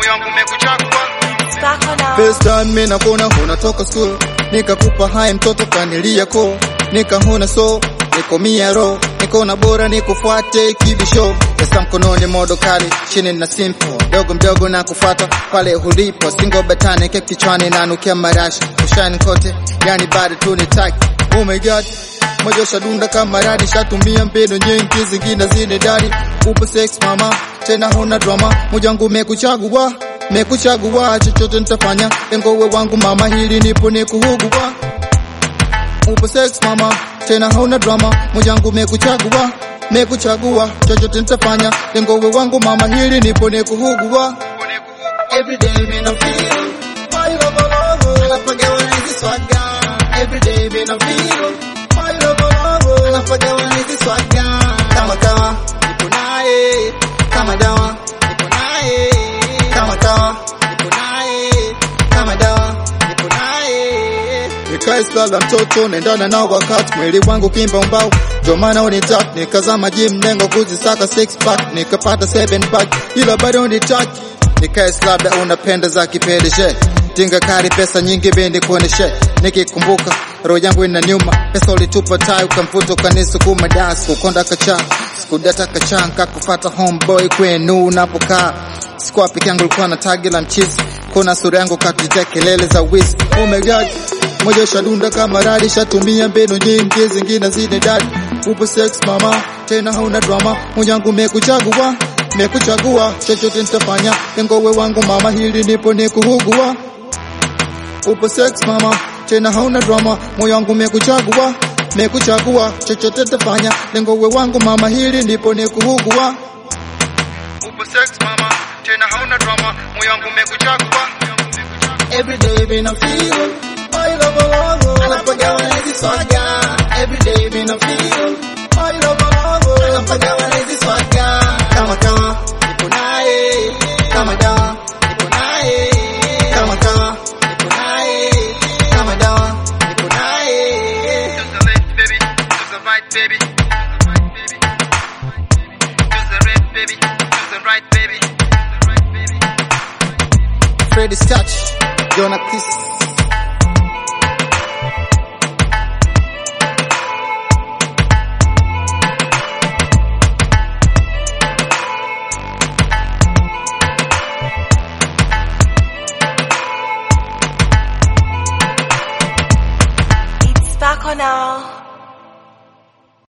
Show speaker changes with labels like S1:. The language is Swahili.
S1: moyo wangu umekuchagua
S2: Sparkle now.
S3: First time mimi nakuona unatoka school, nikakupa hai mtoto kanilia ko, nikahuna so niko mia ro, nikaona bora nikufuate kibisho, pesa mkononi modo kali, chini na simple, dogo mdogo na kufuata pale ulipo, singo betani kep kichwani na nukia marashi, ushani kote, yani bado tu ni tag. Oh my god, moja shadunda kama radi, shatumia mbinu nyingi, zingine zine dari, upo sex mama, tena huna drama, moja wangu umekuchagua mekuchagua chochote nitafanya, lengo we wangu mama, hili nipo nikuhugua. Upo sex mama, tena hauna drama, moja wangu mekuchagua, mekuchagua chochote nitafanya, lengo we wangu mama, hili nipo nikuhugua. Every day me no feel my love love, anapagawa na hizi swaga. Every day me no feel my love love, anapagawa na hizi swaga. Kama kawa nipo naye, kama dawa nipo naye, kama kawa nipo naye, kama dawa nipo naye. Nikae sala mtoto naendana nao wakati mwili wangu kimba umbao, ndio maana unitaka nikazama gym lengo kuzisaka six pack nikapata seven pack, ila bado unitaki nikae labda unapenda za kipedeshe tinga kari pesa nyingi bendi kuoneshe nikikumbuka roho yangu ina nyuma pesa ulitupa tai ukamfuta ukanisukuma das kukonda kacha sikudata kacha nkakufata homeboy kwenu unapokaa sikuwa peke yangu ulikuwa na tagi la mchizi kuna sura yangu katutia kelele za wizi oh my god moja shadunda kama radi shatumia mbinu nyingi zingine zine dadi upo sex mama tena hauna drama moja wangu mekuchagua mekuchagua chochote nitafanya lengo we wangu mama hili nipo nikuhugua upo sex mama tena hauna drama moyo wangu mekuchagua mekuchagua chochote nitafanya lengo we wangu mama hili nipo nikuhugua
S1: upo sex mama tena hauna drama moyo wangu umekuchagua
S3: Every day been a feel my love love anapagawa na hizi swaga Every day been a feel my love love anapagawa na hizi swaga kama kawa nipo naye kama dawa nipo naye kama kawa nipo naye kama dawa nipo naye
S1: To the left, baby. To the right, baby. To the right, baby. To the left, baby. To the right, baby.
S3: Freddy's touch Jonah Kiss